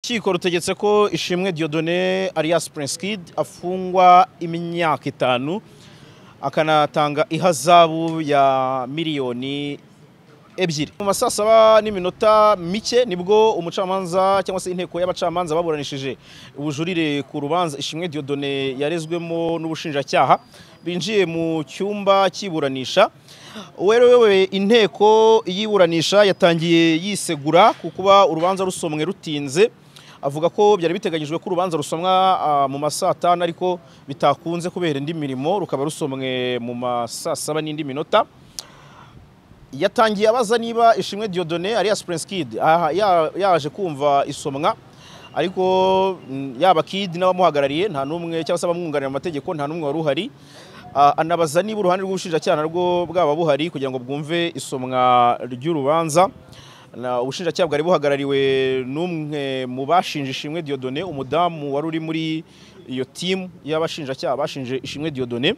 urukiko rutegetse ko ishimwe Dieudonné alias Prince Kid afungwa imyaka itanu akanatanga ihazabu ya miliyoni ebyiri mu masaa saba n'iminota mike nibwo umucamanza cyangwa se inteko y'abacamanza baburanishije ubujurire ku rubanza ishimwe Dieudonné yarezwemo n'ubushinjacyaha binjiye mu cyumba cy'iburanisha uwerewe inteko y'iburanisha yatangiye yisegura ku kuba urubanza rusomwe rutinze avuga ko byari biteganyijwe ko urubanza rusomwa mu masaa atanu ariko bitakunze kubera indi mirimo rukaba rusomwe mu masaa saba n'indi minota yatangiye abaza niba ishimwe Dieudonné alias Prince Kid aha, ya- yaje kumva isomwa ariko mm, yaba Kid n'abamuhagarariye nta n'umwe cyangwa se abamwunganira mu mategeko nta n'umwe wari uhari Ah, anabaza niba uruhande rw'ubushinjacyaha narwo bwaba buhari kugira ngo bwumve isomwa ry'urubanza Na- ubushinjacyaha bwari buhagarariwe n'umwe mu bashinje ishimwe Dieudonné umudamu wari uri muri iyo timu y'abashinjacyaha bashinje ishimwe Dieudonné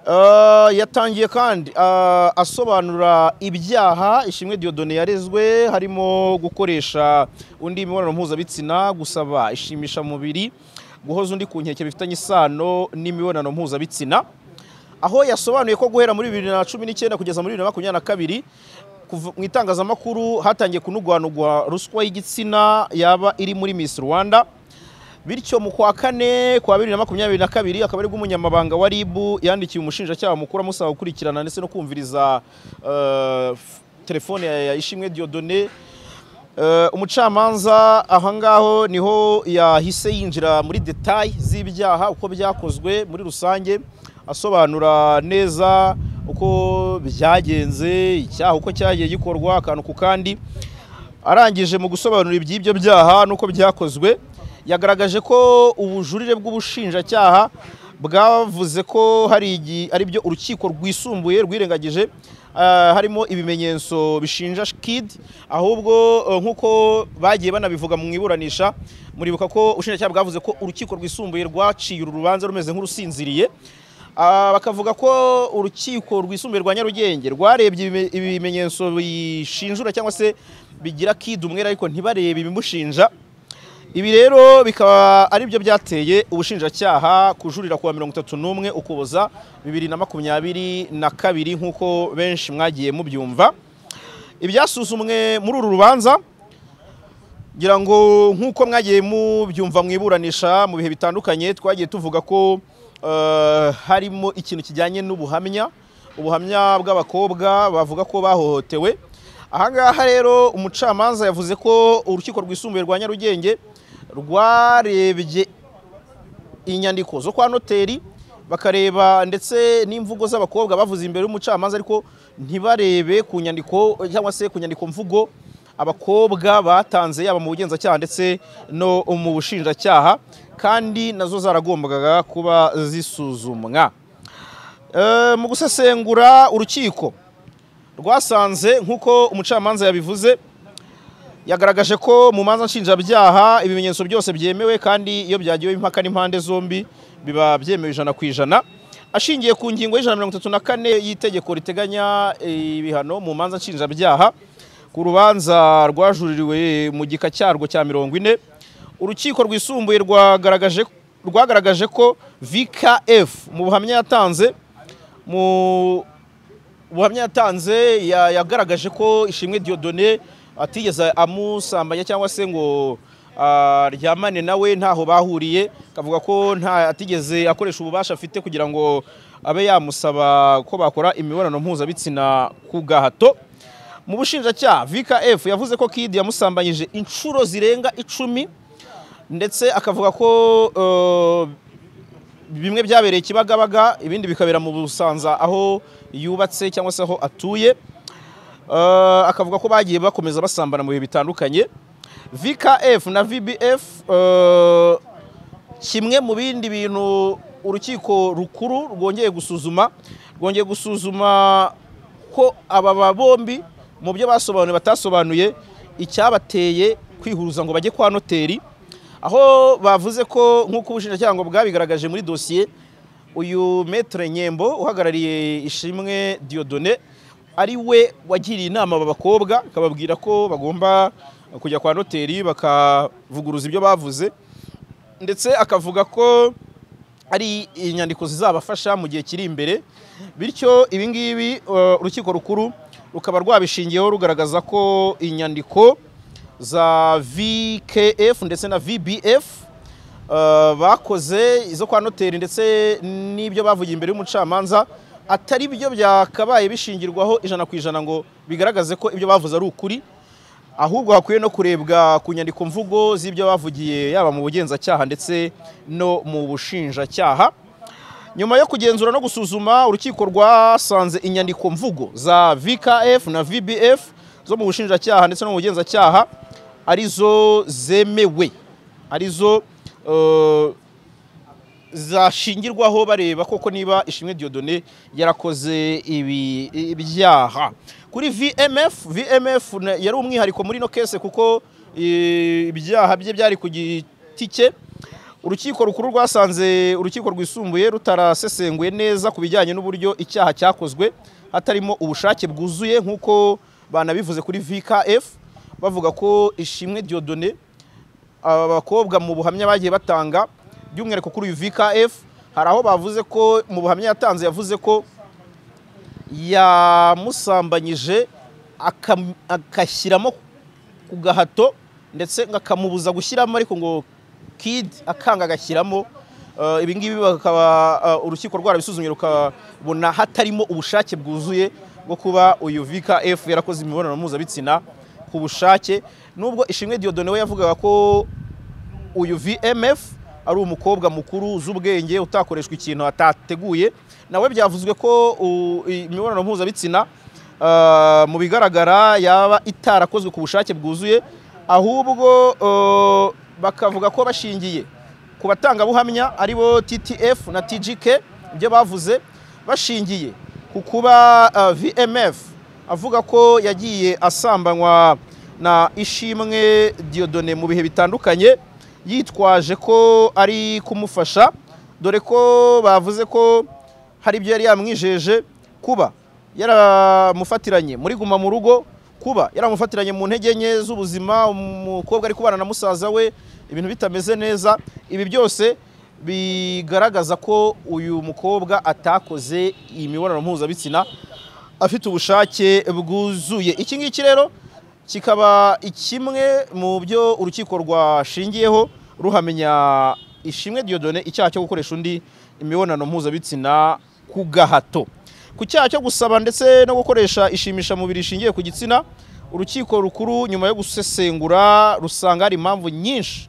Uh, yatangiye kandi uh, asobanura ibyaha ishimwe Dieudonné yarezwe harimo gukoresha undi imibonano mpuzabitsina gusaba ishimisha mubiri guhoza undi ku nkeke bifitanye isano n'imibonano mpuzabitsina aho yasobanuye ko guhera muri bibiri na cumi n'icyenda kugeza muri bibiri na makumyabiri na kabiri kuva- mu itangazamakuru hatangiye kunugwanugwa ruswa y'igitsina yaba iri muri Miss Rwanda bityo mu kwa kane kwa bibiri na makumyabiri na kabiri akaba aribwo umunyamabanga wa RIB yandikiye umushinjacyaha mukuru amusaba gukurikirana ndetse no kumviriza eh, f- telefone ya ya Ishimwe Dieudonné Eh, umucamanza ahangaho niho yahise yinjira muri detayi z'ibyaha uko byakozwe muri rusange asobanura neza uko byagenze icyaha uko cyagiye gikorwa akantu ku kandi arangije mu gusobanura iby'ibyo byaha n'uko byakozwe yagaragaje ko ubujurire bw'ubushinjacyaha bwavuze ko hari igi- ari byo urukiko rwisumbuye rwirengagije ah, harimo ibimenyetso bishinja Kid ahubwo eh, nk'uko bagiye banabivuga mu iburanisha muribuka ko ubushinjacyaha bwavuze ko urukiko rwisumbuye rwaciye uru rubanza rumeze nk'urusinziriye Ah, bakavuga ko urukiko rwisumbuye rwa Nyarugenge rwarebye ibime- ibimenyetso bishinjura cyangwa se bigira Kid umwere ariko ntibarebe ibimushinja ibi rero bikaba ari byo byateye ubushinjacyaha kujurira kuwa mirongo itatu n'umwe ukuboza bibiri na makumyabiri na kabiri nk'uko benshi mwagiye mubyumva ibyasuzumwe muri uru rubanza ngira ngo nk'uko mwagiye mubyumva mu iburanisha mu bihe bitandukanye twagiye tuvuga ko eh, harimo ikintu kijyanye n'ubuhamya ubuhamya bw'abakobwa bavuga ko bahohotewe ahangaha rero umucamanza yavuze ko urukiko rwisumbuye rwa nyarugenge rwarebye inyandiko zo kwa noteri bakareba ndetse n'imvugo z'abakobwa bavuze imbere y'umucamanza ariko ntibarebe ku nyandiko cyangwa se ku nyandiko mvugo abakobwa batanze yaba mu bugenzacyaha ndetse no mu bushinjacyaha kandi nazo zaragombaga kuba zisuzumwa Eh, mu gusesengura urukiko rwasanze nk'uko umucamanza yabivuze yagaragaje ko mu manza nshinjabyaha ibimenyetso byose byemewe kandi iyo byagiwe impaka n'impande zombi biba byemewe ijana ku ijana ashingiye ku ngingo y'ijana na mirongo itatu na kane y'itegeko riteganya ibihano mu manza nshinjabyaha ku rubanza rwajuririwe mu gika cyarwo cya mirongo ine urukiko rwisumbuye rwagaragaje rwagaragaje ko VKF mu buhamya yatanze mu ubuhamya yatanze ya- yagaragaje ko ishimwe Dieudonné atigeze amusambanya cyangwa se ngo aryamane nawe ntaho bahuriye akavuga ko nta atigeze akoresha ububasha afite kugira ngo abe yamusaba ko bakora imibonano mpuzabitsina ku gahato mu bushinjacyaha VKF yavuze ko Kid yamusambanyije inshuro zirenga icumi ndetse akavuga ko eh, bimwe byabereye kibagabaga ibindi bikabera mu busanza aho yubatse cyangwa se aho atuye Eh, akavuga ko bagiye bakomeza basambana mu bihe bitandukanye VKF na VBF eh, kimwe mu bindi bintu urukiko rukuru rwongeye gusuzuma rwongeye gusuzuma ko aba ba bombi mu byo basobanuye batasobanuye icyabateye kwihuza ngo bajye kwa noteri aho bavuze ko nk'uko ubushinjacyaha ngo bwabigaragaje muri dosiye uyu metre nyembo uhagarariye ishimwe Dieudonné ari we wagiriye inama aba bakobwa akababwira ko bagomba kujya kwa noteri bakavuguruza ibyo bavuze ndetse akavuga ko ari inyandiko zizabafasha mu gihe kiri imbere bityo ibi ngibi eh, urukiko rukuru rukaba rwabishingiyeho rugaragaza ko inyandiko za VKF ndetse na VBF eh, bakoze izo kwa noteri ndetse n'ibyo bavugiye imbere y'umucamanza atari byo byakabaye bishingirwaho ijana ku ijana ngo bigaragaze ko ibyo bavuze ari ukuri ahubwo hakwiye no kurebwa ku nyandiko mvugo z'ibyo bavugiye yaba mu bugenzacyaha ndetse no mu bushinjacyaha nyuma yo kugenzura no gusuzuma urukiko rwasanze inyandiko mvugo za VKF na VBF zo mu bushinjacyaha ndetse no mu bugenzacyaha arizo zemewe arizo eh, zashingirwaho bareba koko niba ishimwe Diodone yarakoze ibi ibyaha kuri VMF VMF na- yari umwihariko muri no case kuko eh, ibyaha bye byari ku giti cye urukiko rukuru rwasanze urukiko rwisumbuye rutarasesenguye neza ku bijyanye n'uburyo icyaha cyakozwe hatarimo ubushake bwuzuye nk'uko banabivuze kuri VKF bavuga ko ishimwe Diodone aba bakobwa mu buhamya bagiye batanga by'umwihariko kuri uyu VKF hari aho bavuze ko mu buhamya yatanze yavuze ko yamusambanyije akam- agashyiramo ku gahato ndetse akamubuza gushyiramo ariko ngo kid akanga agashyiramo Eh, ibi ngibi bakaba eh, urukiko rwarabisuzumye rukabona hatarimo ubushake bwuzuye bwo kuba uyu VKF yarakoze imibonano mpuzabitsina ku bushake nubwo Ishimwe Diodone we yavugaga ko uyu VMF ari umukobwa mukuru uzi ubwenge utakoreshwa ikintu atateguye nawe byavuzwe ko u- i- imibonano mpuzabitsina ah, mu bigaragara yaba itarakozwe ku bushake bwuzuye ahubwo eh, bakavuga ko bashingiye ku batangabuhamya ari bo TTF na TGK ibyo bavuze bashingiye ku kuba ah, VMF avuga ko yagiye asambanywa na Ishimwe Diodone mu bihe bitandukanye yitwaje ko ari kumufasha dore ko bavuze ko hari ibyo yari yamwijeje kuba yaramufatiranye muri guma mu rugo kuba yaramufatiranye mu ntege nke z'ubuzima umukobwa ari kubana na musaza we ibintu bitameze neza ibi byose bigaragaza ko uyu mukobwa atakoze iyi mibonano mpuzabitsina afite ubushake bwuzuye iki ngiki rero kikaba kimwe mu byo urukiko rwashingiyeho ruhamenya ishimwe Diodone icyaha cyo gukoresha undi imibonano mpuzabitsina ku gahato ku cyaha cyo gusaba ndetse no gukoresha ishimisha mubiri rishingiye ku gitsina urukiko rukuru nyuma yo gusesengura rusanga hari impamvu nyinshi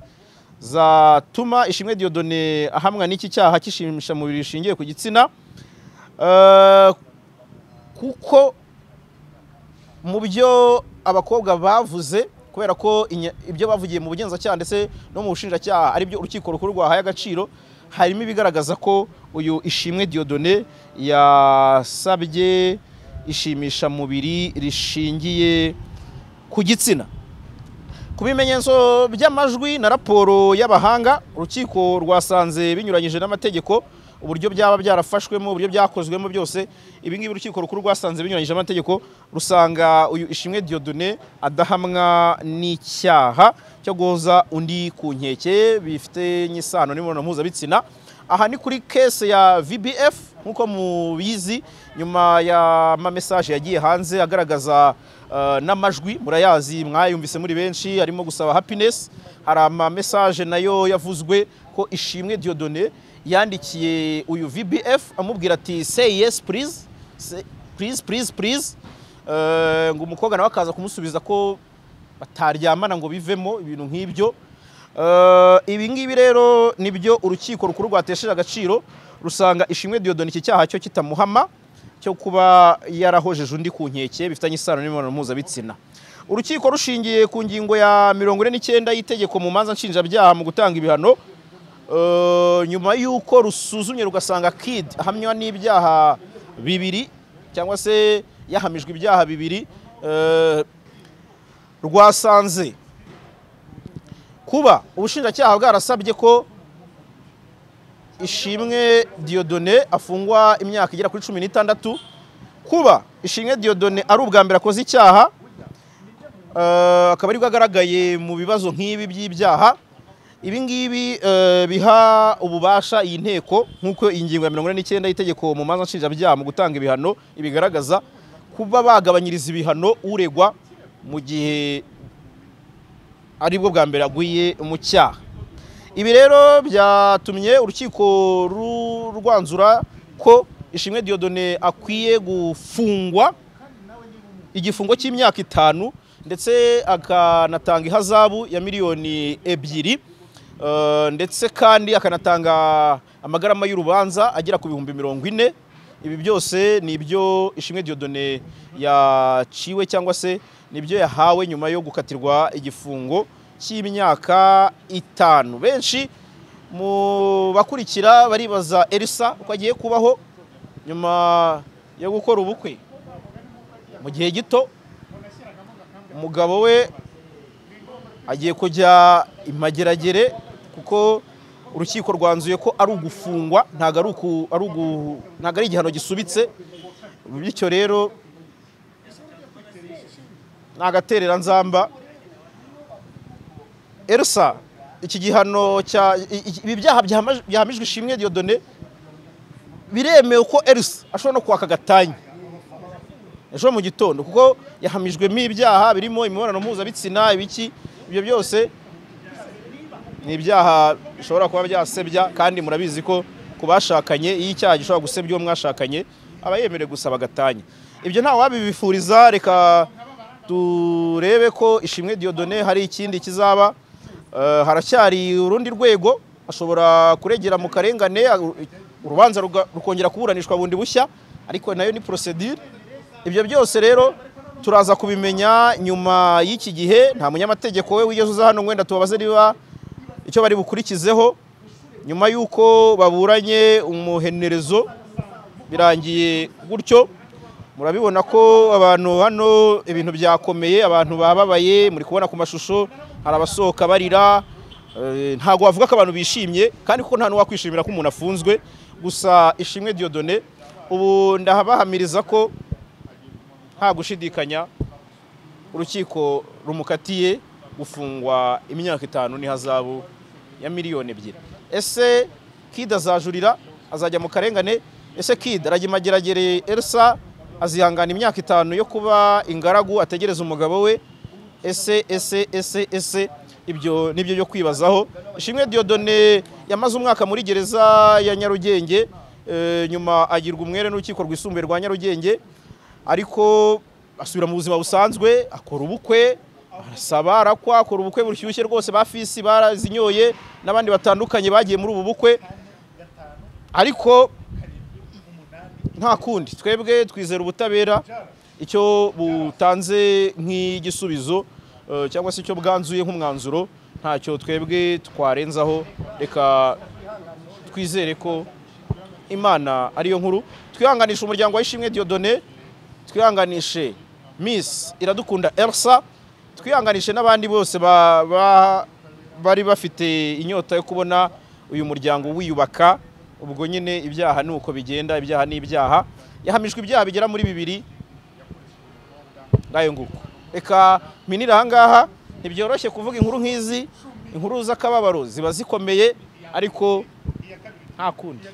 zatuma ishimwe Diodone ahamwa n'iki cyaha cy'ishimisha mubiri rishingiye ku gitsina Eh, kuko mu byo abakobwa bavuze kubera ko inya- ibyo bavugiye mu bugenzacyaha ndetse no mu bushinjacyaha ari byo urukiko rukuru rwahaye agaciro harimo ibigaragaza ko uyu ishimwe Diodone yasabye ishimisha mubiri rishingiye ku gitsina ku bimenyetso by'amajwi na raporo y'abahanga urukiko rwasanze binyuranyije n'amategeko uburyo byaba byarafashwemo uburyo byakozwemo byose ibi ngibi urukiko rukuru rwasanze binyuranyije amategeko rusanga uyu ishimwe Diodone adahamwa n'icyaha cyo guhoza undi ku nkeke bifite isano n'imibonano mpuzabitsina aha ni kuri kese ya VBF nk'uko mubizi nyuma y'amamesaje yagiye hanze agaragaza eh, n'amajwi murayazi mwayumvise muri benshi harimo gusaba happiness hari amamesaje nayo yavuzwe ko ishimwe Diodone yandikiye uyu VBF amubwira ati say yes please Say- please please please Eh, ngo umukobwa nawe akaza kumusubiza ko bataryamana ngo bivemo ibintu nk'ibyo Eh, ibi ngibi rero nibyo urukiko rukuru rwatesheje agaciro rusanga ishimwe Diodone iki cyaha cyo kitamuhama cyo kuba yarahojeje undi ku nkeke bifitanye isano n'imibonano mpuzabitsina urukiko rushingiye ku ngingo ya mirongo ine n'icyenda y'itegeko mu manza nshinjabyaha mu gutanga ibihano Eh, nyuma y'uko rusuzumye rugasanga kid ahamywa n'ibyaha bibiri cyangwa se yahamijwe ibyaha bibiri eh, rwasanze kuba ubushinjacyaha bwarasabye ko ishimwe Diodone afungwa imyaka igera kuri cumi n'itandatu kuba ishimwe Diodone ari ubwa mbere akoze icyaha Eh, akaba aribwo agaragaye mu bibazo nk'ibi by'ibyaha ibi ngibi eh, biha ububasha iyi nteko nk'uko ingingo ya mirongo ine n'icyenda y'itegeko mu manza nshinjabyaha mu gutanga ibihano ibigaragaza kuba bagabanyiriza ibihano uregwa mu gihe aribwo bwa mbere aguye mu cyaha ibi rero byatumye urukiko ru- rwanzura ko ishimwe Dieudonne akwiye gufungwa igifungo cy'imyaka itanu ndetse akanatanga ihazabu ya miliyoni ebyiri eh, ndetse kandi akanatanga amagarama y'urubanza agera ku bihumbi mirongo ine ibi byose ni ibyo ishimwe Dieudonne yaciwe cyangwa se nibyo yahawe nyuma yo gukatirwa igifungo cy'imyaka itanu benshi mu bakurikira baribaza Elsa uko agiye kubaho nyuma yo gukora ubukwe mu gihe gito umugabo we agiye kujya imageragere kuko urukiko rwanzuye ko ari ugufungwa ntabwo ari uku- ari ugu- ntabwo ari igihano gisubitse bityo rero ni agatereranzamba Elsa iki gihano cya i- i- ibi byaha byahama- byahamijwe ishimwe Dieudonne biremewe ko Elsa ashobora no kwaka agatanya ejo mu gitondo kuko yahamijwemo ibyaha birimo imibonano mpuzabitsina ibiki ibyo byose ni ibyaha bishobora kuba byasebya kandi murabizi ko ku bashakanye iyo icyaha gishobora gusebya uwo mwashakanye aba yemerewe gusaba agatanya ibyo nta wabibifuriza reka turebe ko ishimwe Dieudonne hari ikindi kizaba Eh, haracyari urundi rwego ashobora kuregera mu karengane uru- urubanza ruga- rukongera kuburanishwa bundi bushya ariko nayo ni procedure ibyo byose rero turaza kubimenya nyuma y'iki gihe nta munyamategeko we wigeze uza hano wenda tubabaze niba icyo bari bukurikizeho nyuma y'uko baburanye umuhenerezo birangiye gutyo murabibona ko abantu hano ibintu byakomeye abantu bababaye muri kubona ku mashusho hari abasohoka barira eh, ntabwo wavuga ko abantu bishimye kandi kuko nta n'uwakwishimira ko umuntu afunzwe gusa ishimwe Dieudonne ubu ndabahamiriza ko nta gushidikanya urukiko rumukatiye gufungwa imyaka itanu n'ihazabu ya miliyoni ebyiri ese kid azajurira azajya mu karengane ese kid aragimagiragere elsa azihangana imyaka itanu yo kuba ingaragu ategereza umugabo we ese ese ese ese ibyo nibyo byo kwibazaho ishimwe Dieudonne yamaze umwaka muri gereza ya nyarugenge eh, nyuma agirwa umwere n'urukiko rwisumbuye rwa nyarugenge ariko asubira mu buzima busanzwe akora ubukwe arasaba arakwa akora ubukwe bushyushye rwose ba fisi barazinyoye n'abandi batandukanye bagiye muri ubu bukwe ariko nta kundi twebwe twizera ubutabera icyo butanze nk'igisubizo eh, cyangwa se icyo bwanzuye nk'umwanzuro ntacyo twebwe twarenzaho reka twizere ko imana ariyo nkuru twihanganisha umuryango wa ishimwe Dieudonne twihanganishe miss iradukunda elsa twihanganishe n'abandi bose ba- ba- bari bafite inyota yo kubona uyu muryango wiyubaka ubwo nyine ibyaha ni uko bigenda ibyaha ni ibyaha yahamijwe ibyaha bigera muri bibiri ngayo nguko reka mpinira ahangaha ntibyoroshye kuvuga inkuru nk'izi inkuru z'akababaro ziba zikomeye ariko nta kundi